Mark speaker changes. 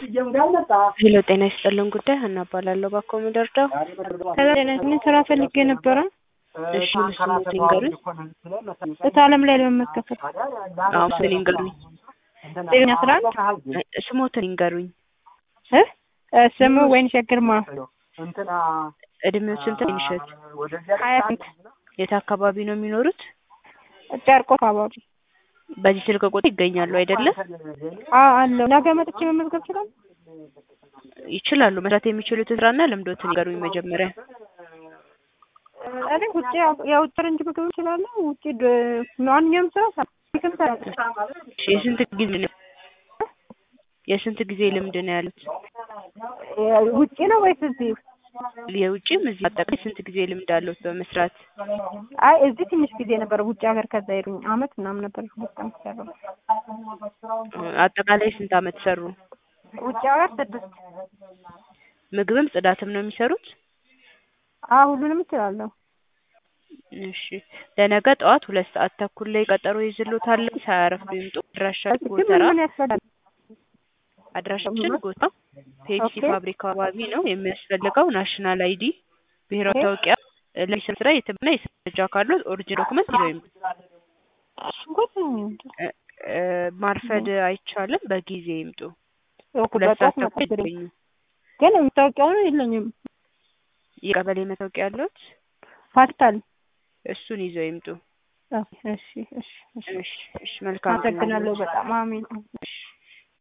Speaker 1: ሄሎ ጤና ይስጥልን ጉዳይ ሀና እባላለሁ ባኮ ምደርዳው
Speaker 2: ምን ስራ ፈልጌ ነበረ።
Speaker 1: እሺ ስሞትን ይንገሩኝ
Speaker 2: እታለም ላይ ለመመዝገብ
Speaker 1: አዎ ስል ይንገሩኝ
Speaker 2: ጤና አስራ አንድ
Speaker 1: ስሞትን ይንገሩኝ
Speaker 2: እ ስሙ ወይንሸት ግርማ
Speaker 1: እድሜው ስንት ነው ይንሸት
Speaker 2: ሀያ ስንት
Speaker 1: የት አካባቢ ነው የሚኖሩት
Speaker 2: ጨርቆ አካባቢ
Speaker 1: በዚህ ስልክ ቁጥር ይገኛሉ አይደለም
Speaker 2: አዎ አለው ነገ መጥቼ መመዝገብ ይችላል
Speaker 1: ይችላሉ መስራት የሚችሉትን ስራና ልምዶትን ይንገሩኝ መጀመሪያ
Speaker 2: እኔ ውጭ የውጭ ፈረንጅ ምግብ እችላለሁ ውጭ ድ- ማንኛውም ስራ እሰራለሁ።
Speaker 1: እሺ የስንት ጊዜ ነው የስንት ጊዜ ልምድ ነው ያሉት
Speaker 2: ውጭ ነው ወይስ እዚህ?
Speaker 1: የውጭም እዚህ አጠቃላይ ስንት ጊዜ ልምድ አለዎት በመስራት
Speaker 2: አይ እዚህ ትንሽ ጊዜ ነበር ውጭ ሀገር ከዛ ሄዱኝ አመት ምናምን ነበር ሁለት አመት ሰራሁ።
Speaker 1: አጠቃላይ ስንት አመት ሰሩ
Speaker 2: ውጭ ሀገር ስድስት
Speaker 1: ምግብም ጽዳትም ነው የሚሰሩት
Speaker 2: አዎ ሁሉንም እችላለሁ።
Speaker 1: እሺ ለነገ ጠዋት ሁለት ሰዓት ተኩል ላይ ቀጠሮ ይዝሎታል ሳያረፍዱ ይምጡ አድራሻችን
Speaker 2: ግን
Speaker 1: ጎተራ
Speaker 2: ምን ያስፈልጋል?
Speaker 1: አድራሻችን ጎተራ ፔፕሲ
Speaker 2: ኦኬ።
Speaker 1: ፋብሪካ አካባቢ ነው የሚያስፈልገው ናሽናል አይዲ ብሔራዊ
Speaker 2: ኦኬ።
Speaker 1: መታወቂያ ለስራ ስራ የትምና የስራ ካሉት ኦሪጂን ዶክመንት ይዘው ይምጡ
Speaker 2: ሽንኩርት
Speaker 1: እ- እ፣ ማርፈድ አይቻልም በጊዜ ይምጡ
Speaker 2: እኮ
Speaker 1: ሁለት
Speaker 2: በጠዋት
Speaker 1: ሰዓት ተኩል
Speaker 2: መጣሁ
Speaker 1: ይገኙ
Speaker 2: ግን የምታውቂው የለኝም
Speaker 1: የቀበሌ መታወቂያ ያለዎት
Speaker 2: ፋርታል
Speaker 1: እሱን ይዘው ይምጡ
Speaker 2: እሺ እሺ እሺ
Speaker 1: እሺ እሺ መልካም ቀን
Speaker 2: አመሰግናለሁ በጣም አሜን
Speaker 1: እሺ